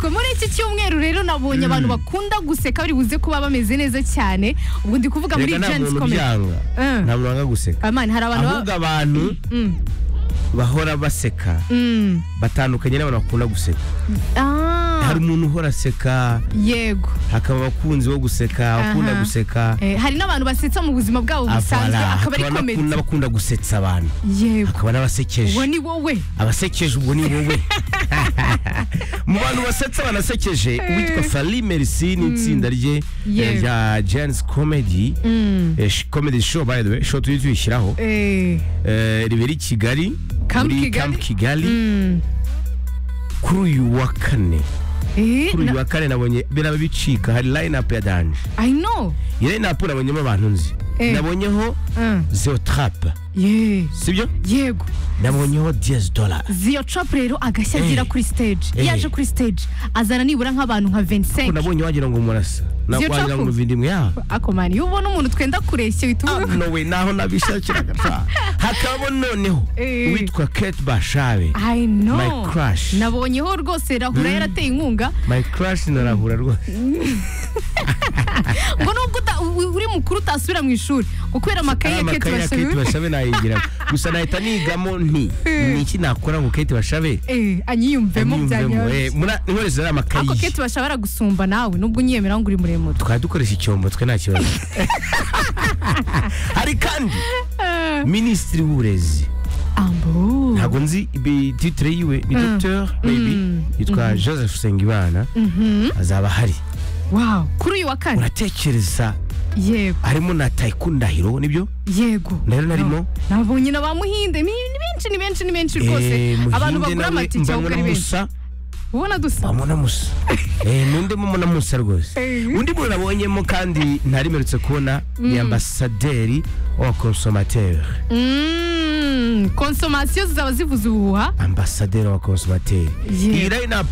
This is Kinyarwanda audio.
yego muri iki cyumweru rero nabonye abantu bakunda guseka bari buze kuba bameze neza cyane ubwo ndi kuvuga muri reka nta jensi muntu komedi byanga Mm. nta muntu wanga guseka amani hari abantu ahubwo baba abantu Mm, bahora baseka mm. batandukanye n'abantu bakunda guseka Ah, hari umuntu uhora aseka yego hakaba abakunzi bo guseka abakunda Aha. guseka Eh, hari n'abantu basetsa mu buzima bwabo busanzwe Avara. akaba ari hakaba komedi n'abakunda- n'abakunda gusetsa abantu yego hakaba n'abasekeje uwo ni wowe abasekeje ubwo ni wowe mu bantu basetsa banasekeje uwitwa fali merci n'itsinda rye Yewe. eh, rya jens comedy Mm. eh, sh- comedy show by the way show tujye tuyishyiraho Eh, eh, ribera i kigali Camp muri Kigali. Camp kigali mm. kuri uyu wa kane Eh, kuri uyu na- wa kane nabonye biraba bicika hari line up ya danje I know iyi line up nabonyemo abantu nzi Eh. nabonyeho Ah, zeo trap yeah. sibyo yego nabonyeho 10 dollars ziyo trap rero agashya Eh. agira kuri stage iyo Eh. aje kuri stage azana nibura nk'abantu nka ko 25 nabonye wagira ngo murasa Zio wagira Trap? ngo muvindimwe yawe ako mani iyo ubona umuntu twenda kureshya uhita uvuga ko- no we naho nabishakiraga pa. hakaba noneho Eh. uwitwa kate bashabe I know My crush. nabonyeho rwose rahura yarateye inkunga my crush narahura rwose ngo nubwo uta- u- uri mukuru utasubira mu ishuri ngo kubera amakaye Ari ya kete amakaye ya kate bashabe bashabe nayigira gusa nahita nigamo nti Eh. niki nakora ngo kate bashabe Eh, anyiyumvemo anyumvemo Eh, byanyoroshye mura- inkorezo zari amakayi ako kete bashabe aragusumba nawe nubwo unyemera ngo uri muremure tukaba dukoresha icyombo twe nta kibazo hari kandi minisitiri w'uburezi ambo ntabwo nzi ibi- titire yiwe ni dogiteri meyibi yitwa joseph nsengimana azaba ahari wow kuri uyu wa kane uratekereza yego harimo na Taiku Ndahiro nibyo yego Rero narimo? Na- nabonye na ba muhinde ni ni benshi ni benshi ni benshi rwose abantu bagura amatike ahubwo ari benshi musa ubona dusa mbamuna musa eh nundi mbamuna musa rwose Eh. undi muntu nabonyemo kandi ntarimerutse kubona ni ambasaderi wa consomateur Mm, konsomasiyo zizaba zivuze ubuhuha ambasaderi wa consomateur Yeah. iyi line up